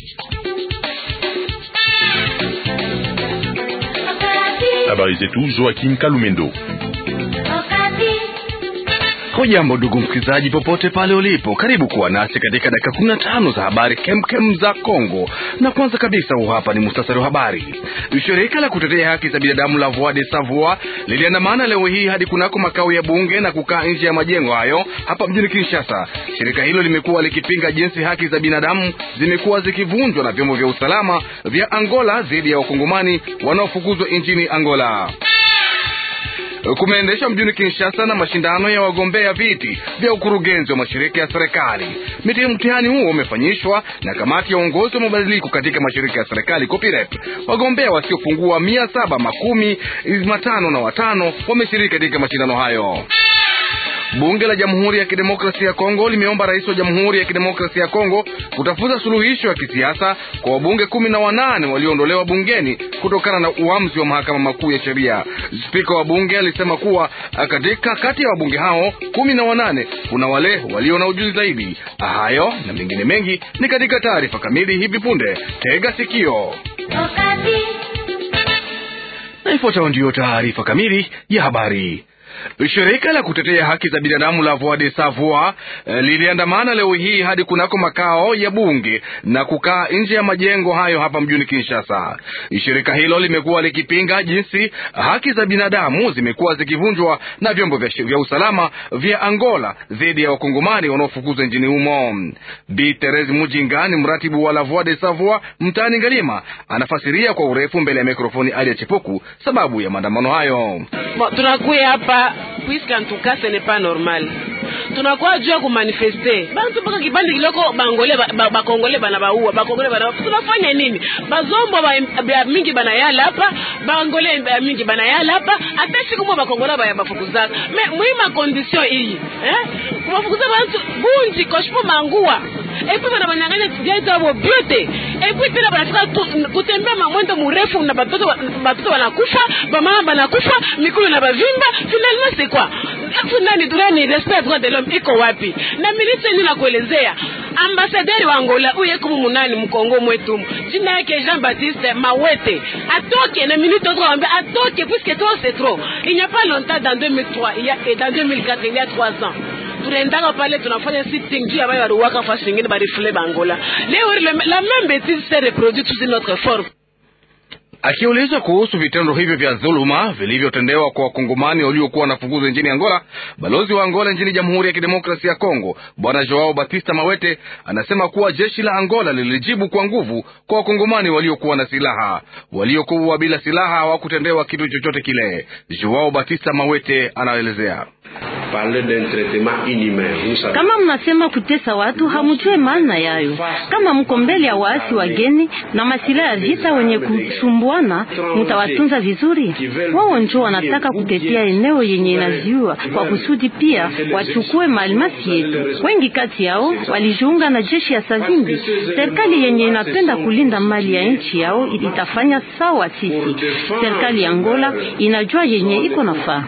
Habari zetu Joaquim Kalumendo. Hujambo ndugu msikilizaji, popote pale ulipo, karibu kuwa nasi katika dakika kumi na tano za habari kemkem za Kongo. Na kwanza kabisa, huu hapa ni mustasari wa habari. Shirika la kutetea haki za binadamu la Voix de Savoie liliandamana leo hii hadi kunako makao ya bunge na kukaa nje ya majengo hayo hapa mjini Kinshasa. Shirika hilo limekuwa likipinga jinsi haki za binadamu zimekuwa zikivunjwa na vyombo vya usalama vya Angola dhidi ya wakongomani wanaofukuzwa nchini Angola. Kumeendeshwa mjini Kinshasa na mashindano ya wagombea viti vya ukurugenzi wa mashirika ya serikali. Mtihani huo umefanyishwa na kamati ya uongozi wa mabadiliko katika mashirika ya serikali COPIREP. Wagombea wasiopungua mia saba makumi matano na watano wameshiriki katika mashindano hayo. Bunge la Jamhuri ya Kidemokrasia ya Kongo limeomba rais wa Jamhuri ya Kidemokrasia ya Kongo kutafuta suluhisho ya kisiasa kwa wabunge kumi na wanane walioondolewa bungeni kutokana na uamuzi wa mahakama makuu ya sheria. Spika wa bunge alisema kuwa katika kati ya wabunge hao kumi na wanane kuna wale walio na ujuzi zaidi. Hayo na mengine mengi ni katika taarifa kamili hivi punde. Tega sikio na ifuatayo ndiyo taarifa kamili ya habari. Shirika la kutetea haki za binadamu la Voix de Savoie liliandamana leo hii hadi kunako makao ya bunge na kukaa nje ya majengo hayo hapa mjini Kinshasa. Shirika hilo limekuwa likipinga jinsi haki za binadamu zimekuwa zikivunjwa na vyombo vya usalama vya Angola dhidi ya wakongomani wanaofukuzwa nchini humo. Bi Therese Mujinga ni mratibu wa la Voix de Savoie mtaani Ngalima, anafasiria kwa urefu mbele ya mikrofoni Ali ya Chepuku sababu ya maandamano hayo. Tunakuya hapa puisque en tout cas ce n'est pas normal tunakuwa juu ya kumanifeste bantu mpaka kipande kiloko bangole bakongole bana baua bakongole bana tunafanya nini bazombo ba mingi bana yala hapa bangole ba mingi bana yala hapa hata siku mwa bakongole ba bafukuzaka me muima condition hii eh kubafukuza bantu bunji koshpo mangua epi bana banyanganya vyaito abo byote epi tena banafika kutembea mamwendo murefu na batoto batoto banakufa bamama banakufa mikulu na bavimba finalement c'est quoi nani durani respect droit de l'homme iko wapi na milisi ni nakuelezea ambasaderi wa Angola uye kumu munani mkongo mwetu jina yake Jean Baptiste Mawete atoke na minute tukamwambia atoke puisque trop c'est trop il n'y a pas longtemps dans 2003 il y a et dans 2004 il y a 3 ans tunaendaka pale tunafanya sitting juu ambayo waliwaka fasi nyingine barifule bangola leo la même bêtise s'est reproduite sous une autre forme Akiulizwa kuhusu vitendo hivyo vya dhuluma vilivyotendewa kwa wakongomani waliokuwa wanafukuzwa nchini Angola, balozi wa Angola nchini Jamhuri ya Kidemokrasia ya Kongo Bwana Joao Batista Mawete anasema kuwa jeshi la Angola lilijibu kwa nguvu kwa wakongomani waliokuwa na silaha. Waliokuwa bila silaha hawakutendewa kitu chochote kile. Joao Batista Mawete anaelezea kama mnasema kutesa watu, hamujue maana yayo. Kama mko mbele ya waasi wageni na masilaha ya vita wenye kusumbuana, mutawatunza vizuri? Wao njo wanataka kutetea eneo yenye inaziua kwa kusudi pia wachukue malimasi yetu. Wengi kati yao walijiunga na jeshi ya Savimbi. Serikali yenye inapenda kulinda mali ya nchi yao itafanya sawa. Sisi serikali ya Angola inajua yenye iko nafaa.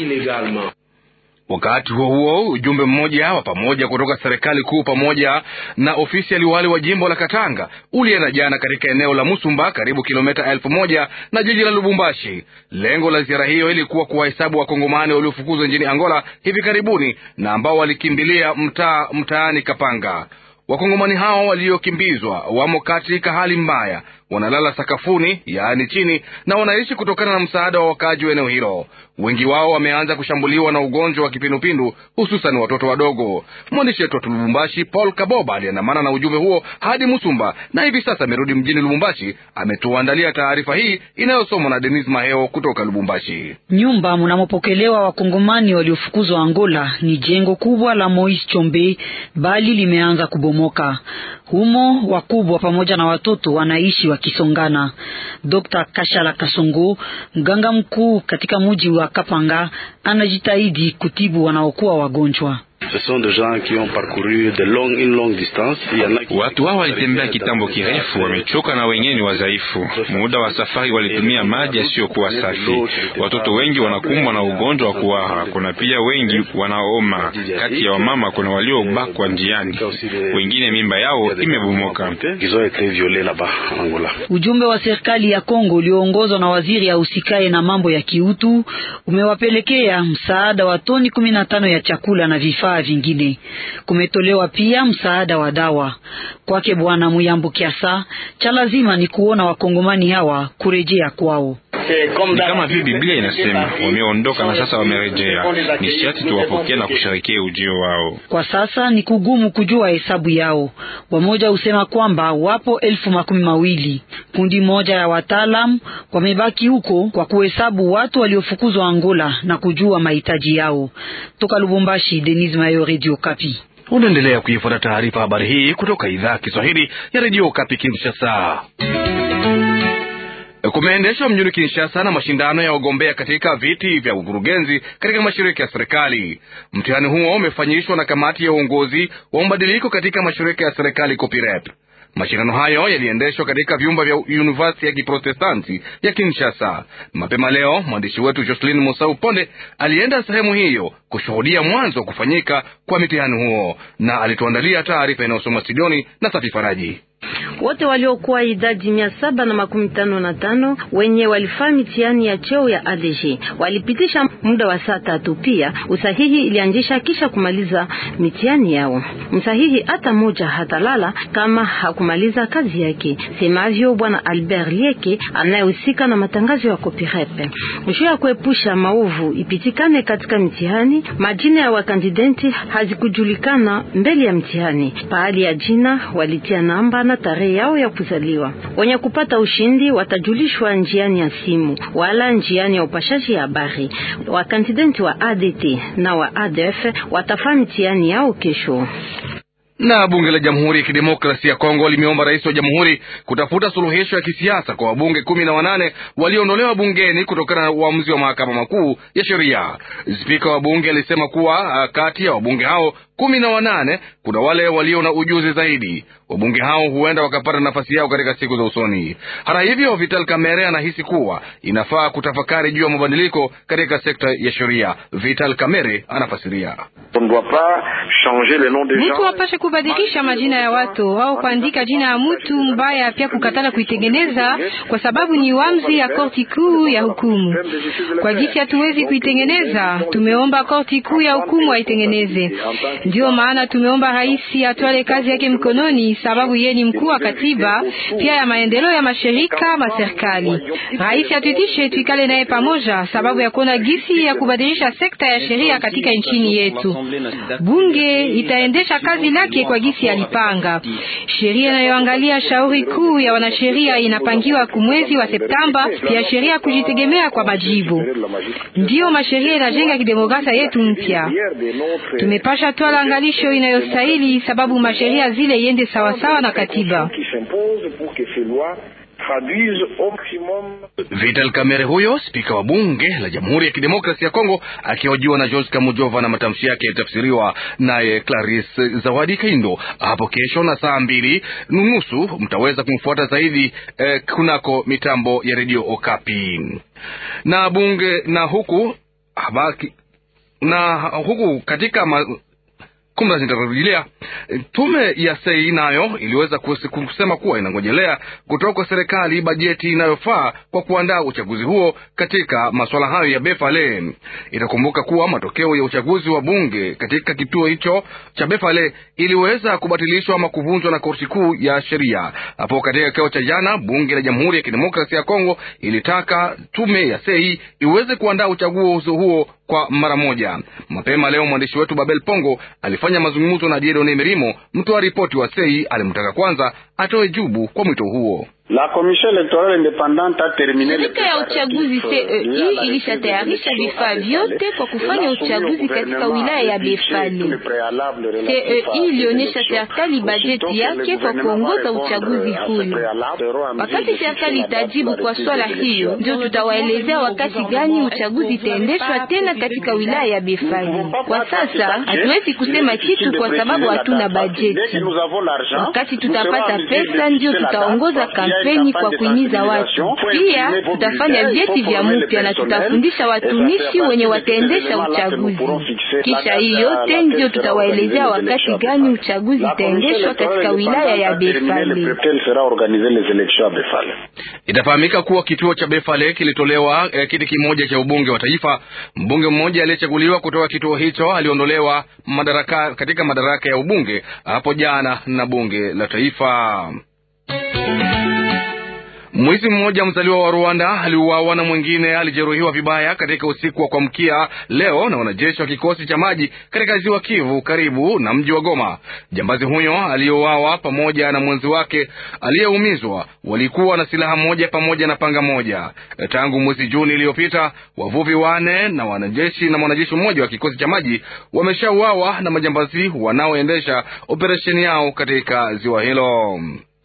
Wakati huo huo, ujumbe mmoja wa pamoja kutoka serikali kuu pamoja na ofisi ya liwali wa jimbo la Katanga ulienda jana katika eneo la Musumba, karibu kilomita elfu moja na jiji la Lubumbashi. Lengo la ziara hiyo ilikuwa kuwahesabu wakongomani waliofukuzwa nchini Angola hivi karibuni na ambao walikimbilia mtaa mtaani Kapanga. Wakongomani hao waliokimbizwa wamo katika hali mbaya, wanalala sakafuni, yaani chini, na wanaishi kutokana na msaada wa wakaaji wa eneo hilo. Wengi wao wameanza kushambuliwa na ugonjwa wa kipindupindu, hususan watoto wadogo. Mwandishi wetu wa Lubumbashi, Paul Kaboba, aliandamana na ujumbe huo hadi Musumba na hivi sasa amerudi mjini Lubumbashi. Ametuandalia taarifa hii inayosomwa na Denis Maheo kutoka Lubumbashi. Nyumba mnamopokelewa wakongomani waliofukuzwa Angola ni jengo kubwa la Moise Chombe, bali limeanza kubomoka. Humo wakubwa pamoja na watoto wanaishi wakisongana. Dr. Kashala Kasongo, mganga mkuu katika mji wa Kapanga, anajitahidi kutibu wanaokuwa wagonjwa. Watu hao walitembea kitambo kirefu, wamechoka na wengine ni wadhaifu. Muda wa safari walitumia maji yasiyokuwa safi. Watoto wengi wanakumbwa na ugonjwa wa kuhara. Kuna pia wengi wanaoma. Kati ya wamama kuna waliobakwa njiani, wengine mimba yao imebomoka. Ujumbe wa serikali ya Kongo ulioongozwa na waziri ahusikaye na mambo ya kiutu umewapelekea msaada wa toni kumi na tano ya chakula na vifaa vingine. Kumetolewa pia msaada wa dawa. Kwake Bwana Muyambu Kiasa, cha lazima ni kuona wakongomani hawa kurejea kwao. Ni kama vile Biblia inasema wameondoka na sasa wamerejea. Ni sharti tuwapokee na kusherekea ujio wao. Kwa sasa ni kugumu kujua hesabu yao. Wamoja husema kwamba wapo elfu makumi mawili. Kundi moja ya wataalam wamebaki huko kwa kuhesabu watu waliofukuzwa Angola na kujua mahitaji yao. Toka Lubumbashi, Denis Mayo, Radio Kapi. Unaendelea kuifuata taarifa habari hii kutoka idhaa ya Kiswahili ya redio Kapi Kinshasa. Kumeendeshwa mjini Kinshasa na mashindano ya wagombea katika viti vya ukurugenzi katika mashirika ya serikali. Mtihani huo umefanyishwa na kamati ya uongozi wa mabadiliko katika mashirika ya serikali COPIREP. Mashindano hayo yaliendeshwa katika vyumba vya University ya Kiprotestanti ya Kinshasa. Mapema leo mwandishi wetu Jocelyn Musau Ponde alienda sehemu hiyo kushuhudia mwanzo wa kufanyika kwa mitihani huo, na alituandalia taarifa inayosoma studioni na Safi Faraji. Wote waliokuwa idadi mia saba na makumi tano na tano wenye walifaa mitihani ya cheo ya ADG walipitisha muda wa saa tatu. Pia usahihi ilianzisha kisha kumaliza mitihani yao. Msahihi hata moja hatalala kama hakumaliza kazi yake, semavyo bwana Albert Lieke anayehusika na matangazo ya Copirepe. Juu ya kuepusha maovu ipitikane katika mitihani, majina ya wakandidenti hazikujulikana mbele ya mtihani. Pahali ya jina walitia namba na tarehe yao ya kuzaliwa. Wenye kupata ushindi watajulishwa njiani ya simu wala njiani ya upashaji ya habari. Wakandidenti wa ADT na wa ADF watafanya mitihani yao kesho. Na bunge la Jamhuri ya Kidemokrasia ya Kongo limeomba rais wa jamhuri kutafuta suluhisho ya kisiasa kwa wabunge kumi na wanane walioondolewa bungeni kutokana na uamuzi wa mahakama makuu ya sheria. Spika wa bunge alisema kuwa kati ya wabunge hao kumi na wanane kuna wale walio na ujuzi zaidi. Wabunge hao huenda wakapata nafasi yao katika siku za usoni. Hata hivyo, Vital Kamerhe anahisi kuwa inafaa kutafakari juu ya mabadiliko katika sekta ya sheria. Vital Kamerhe anafasiria. Mtu wapashe kubadilisha majina ya watu au kuandika jina ya mtu mbaya, pia kukatala kuitengeneza, kwa sababu ni uamuzi ya korti kuu ya hukumu. Kwa jinsi hatuwezi kuitengeneza, tumeomba korti kuu ya hukumu aitengeneze. Ndio maana tumeomba rais atwale kazi yake mkononi, sababu yeye ni mkuu wa katiba pia ya maendeleo ya mashirika maserikali. Rais atuitishe tuikale naye pamoja, sababu ya kuona gisi ya kubadilisha sekta ya sheria katika nchini yetu. Bunge itaendesha kazi lake kwa gisi alipanga. Sheria inayoangalia shauri kuu ya wanasheria inapangiwa kumwezi wa Septemba, pia sheria kujitegemea kwa majibu. Ndiyo masheria inajenga kidemokrasia yetu mpya. Tumepasha twala angalisho inayostahili, sababu masheria zile iende sawasawa na katiba. Vital Kamerhe huyo spika wa bunge la Jamhuri ya Kidemokrasia ya Kongo akihojiwa na George Kamujova na matamshi yake yalitafsiriwa naye Clarisse Zawadi Kaindo. Hapo kesho na saa mbili nusu mtaweza kumfuata zaidi eh, kunako mitambo ya redio Okapi na bunge na huku habaki, na huku katika ma, kumla zitarudilia tume ya sei nayo iliweza kusema kuwa inangojelea kutoka kwa serikali bajeti inayofaa kwa kuandaa uchaguzi huo katika masuala hayo ya Befale. Itakumbuka kuwa matokeo ya uchaguzi wa bunge katika kituo hicho cha Befale iliweza kubatilishwa ama kuvunjwa na korti kuu ya sheria. Hapo katika kikao cha jana, bunge la Jamhuri ya Kidemokrasia ya Kongo ilitaka tume ya sei iweze kuandaa uchaguzi huo kwa mara moja. Mapema leo mwandishi wetu Babel Pongo alifanya mazungumzo na Diedone Mirimo, mtoa ripoti wa sei alimtaka kwanza atoe jibu kwa mwito huo. Shirika ya uchaguzi CEI ilishatayarisha vifaa vyote kwa kufanya uchaguzi katika wilaya ya Befale. CEI ilionyesha serikali bajeti yake kwa kuongoza uchaguzi huyo. Wakati serikali itajibu kwa swala hiyo, ndio tutawaelezea wakati gani uchaguzi itaendeshwa tena katika wilaya ya Befale. Kwa sasa hatuwezi kusema kitu kwa sababu hatuna bajeti. Wakati tutapata pesa, ndio tutaongoza kampeni kwa kuhimiza watu. Pia tutafanya vyeti vya mpya na tutafundisha watumishi wenye wataendesha uchaguzi. Kisha hii yote ndio tutawaelezea wakati gani uchaguzi itaendeshwa katika wilaya ya Befale. Itafahamika kuwa kituo cha Befale kilitolewa eh, kiti kimoja cha ubunge wa taifa. Mbunge mmoja aliyechaguliwa kutoka kituo hicho aliondolewa madaraka katika madaraka ya ubunge hapo jana na bunge la taifa. Mwizi mmoja mzaliwa wa Rwanda aliuawa na mwingine alijeruhiwa vibaya katika usiku wa kuamkia leo na wanajeshi wa kikosi cha maji katika ziwa Kivu karibu na mji wa Goma. Jambazi huyo aliyeuawa pamoja na mwenzi wake aliyeumizwa walikuwa na silaha moja pamoja na panga moja. Tangu mwezi Juni iliyopita, wavuvi wane na wanajeshi na mwanajeshi mmoja wa kikosi cha maji wameshauawa na majambazi wanaoendesha operesheni yao katika ziwa hilo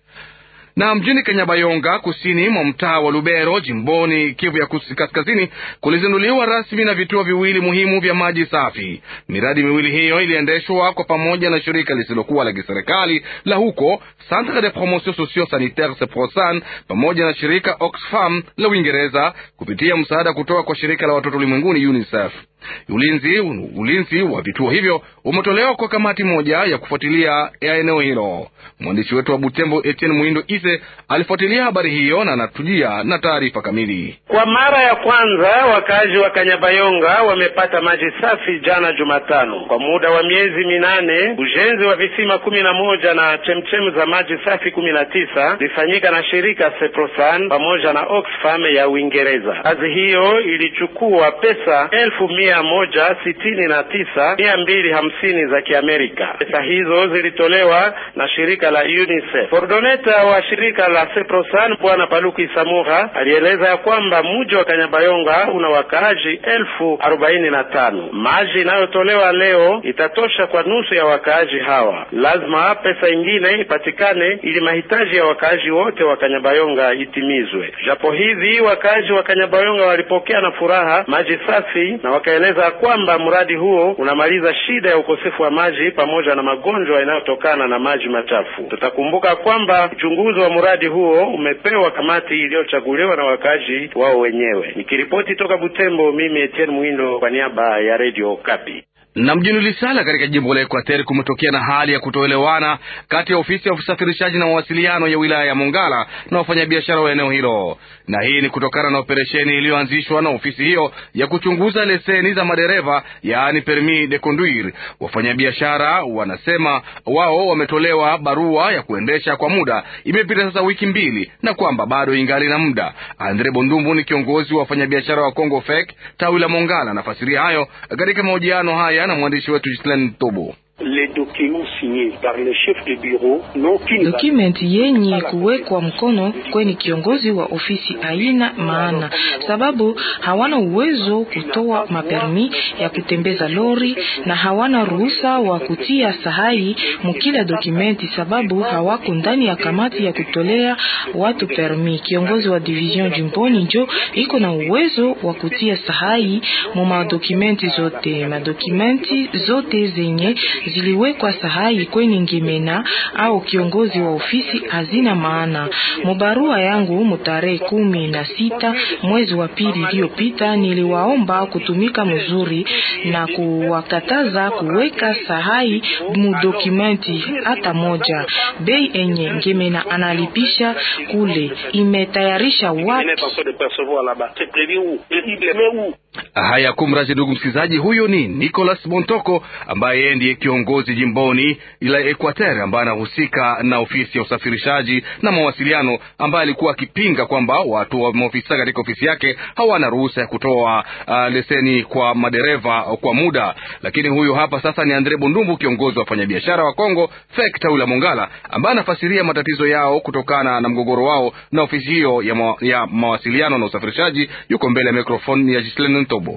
na mjini Kanyabayonga, kusini mwa mtaa wa Lubero, jimboni Kivu ya Kaskazini, kulizinduliwa rasmi na vituo viwili muhimu vya maji safi. Miradi miwili hiyo iliendeshwa kwa pamoja na shirika lisilokuwa la kiserikali la huko Centre de Promotion Socio Sanitaire Seprosan pamoja na shirika Oxfam la Uingereza kupitia msaada kutoka kwa shirika la watoto ulimwenguni UNICEF. Ulinzi, ulinzi wa vituo hivyo umetolewa kwa kamati moja ya kufuatilia ya eneo hilo. Mwandishi wetu wa Butembo Etienne Muindo Ise alifuatilia habari hiyo na anatujia na taarifa kamili. Kwa mara ya kwanza wakazi wa Kanyabayonga wamepata maji safi jana Jumatano. Kwa muda wa miezi minane ujenzi wa visima kumi na moja na chemchemu za maji safi kumi na tisa zilifanyika na shirika Seprosan pamoja na Oxfam ya Uingereza. Kazi hiyo ilichukua pesa elfu mia moja sitini na tisa mia mbili hamsini za Kiamerika. Pesa hizo zilitolewa na shirika la UNICEF. Kordoneta wa shirika la Seprosan Bwana Paluku Isamura alieleza ya kwamba mji wa Kanyabayonga una wakaaji elfu arobaini na tano. Maji inayotolewa leo itatosha kwa nusu ya wakaaji hawa. Lazima pesa ingine ipatikane ili mahitaji ya wakaaji wote wa Kanyabayonga itimizwe. Japo hivi wakaaji wa Kanyabayonga walipokea na furaha maji safi na wakaeleza kwamba mradi huo unamaliza shida ya ukosefu wa maji pamoja na magonjwa yanayotokana na maji machafu. Tutakumbuka kwamba uchunguzi wa mradi huo umepewa kamati iliyochaguliwa na wakaaji wao wenyewe. Nikiripoti toka Butembo, mimi Etienne Mwindo kwa niaba ya Radio Kapi na mjini Lisala katika jimbo la Ekwateri kumetokea na hali ya kutoelewana kati ya ofisi ya usafirishaji na mawasiliano ya wilaya ya Mongala na wafanyabiashara wa eneo hilo, na hii ni kutokana na operesheni iliyoanzishwa na ofisi hiyo ya kuchunguza leseni za madereva, yaani permis de conduire. Wafanyabiashara wanasema wao wametolewa barua ya kuendesha kwa muda, imepita sasa wiki mbili, na kwamba bado ingali na muda. Andre Bondumbu ni kiongozi wa wafanyabiashara wa Congo FEC tawi la Mongala, anafasiria hayo katika mahojiano haya na mwandishi wetu Justin Tobo. Dokumenti yenye kuwekwa mkono kwenye kiongozi wa ofisi haina maana, sababu hawana uwezo kutoa mapermi ya kutembeza lori na hawana ruhusa wa kutia sahai mukila dokumenti, sababu hawako ndani ya kamati ya kutolea watu permi. Kiongozi wa division jimboni njo iko na uwezo wa kutia sahai mu madokumenti zote, madokumenti zote zenye ziliwekwa sahai kwenye ngemena au kiongozi wa ofisi hazina maana. Mubarua yangu mutarehe kumi na sita mwezi wa pili iliyopita, niliwaomba kutumika mzuri na kuwakataza kuweka sahai mudokumenti hata moja. Bei enye ngemena analipisha kule imetayarisha wapi? Haya, kumrazi ndugu msikilizaji, huyo ni Nicolas Montoko ambaye yeye ndiye kiongozi jimboni ila Equateur ambaye anahusika na ofisi ya usafirishaji na mawasiliano, ambaye alikuwa akipinga kwamba watu wa maofisa katika ofisi yake hawana ruhusa ya kutoa uh, leseni kwa madereva kwa muda. Lakini huyu hapa sasa ni Andre Bundumbu, kiongozi wa wafanyabiashara wa Kongo FEC tawi la Mongala, ambaye anafasiria matatizo yao kutokana na mgogoro wao na ofisi hiyo ya, ma ya mawasiliano na usafirishaji. Yuko mbele ya mikrofoni ya Gislene Ntobo.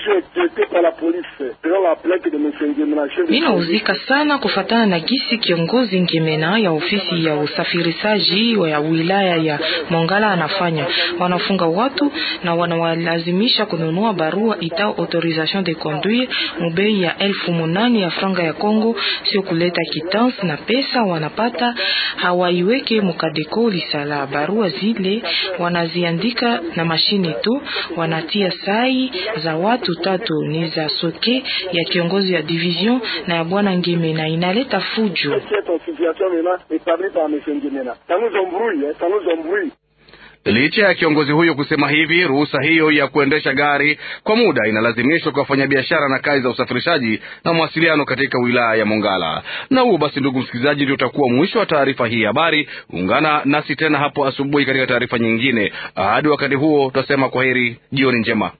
Ninauzika sana kufatana na gisi kiongozi Ngemena ya ofisi ya usafirishaji ya wilaya ya Mongala anafanya. Wanafunga watu na wanawalazimisha kununua barua itao autorisation de conduire mubei ya elfu munane ya franga ya Kongo, sio kuleta kitansi na pesa wanapata hawaiweke mukadeko lisala. Barua zile wanaziandika na mashine tu, wanatia sai za watu tatu ni za soke ya kiongozi ya division na ya bwana Ngeme na inaleta fujo. Licha ya kiongozi huyo kusema hivi, ruhusa hiyo ya kuendesha gari kwa muda inalazimishwa kwa wafanyabiashara na kazi za usafirishaji na mawasiliano katika wilaya ya Mongala. Na huo basi, ndugu msikilizaji, ndio utakuwa mwisho wa taarifa hii habari. Ungana nasi tena hapo asubuhi katika taarifa nyingine. Hadi wakati huo, tutasema kwaheri, jioni njema.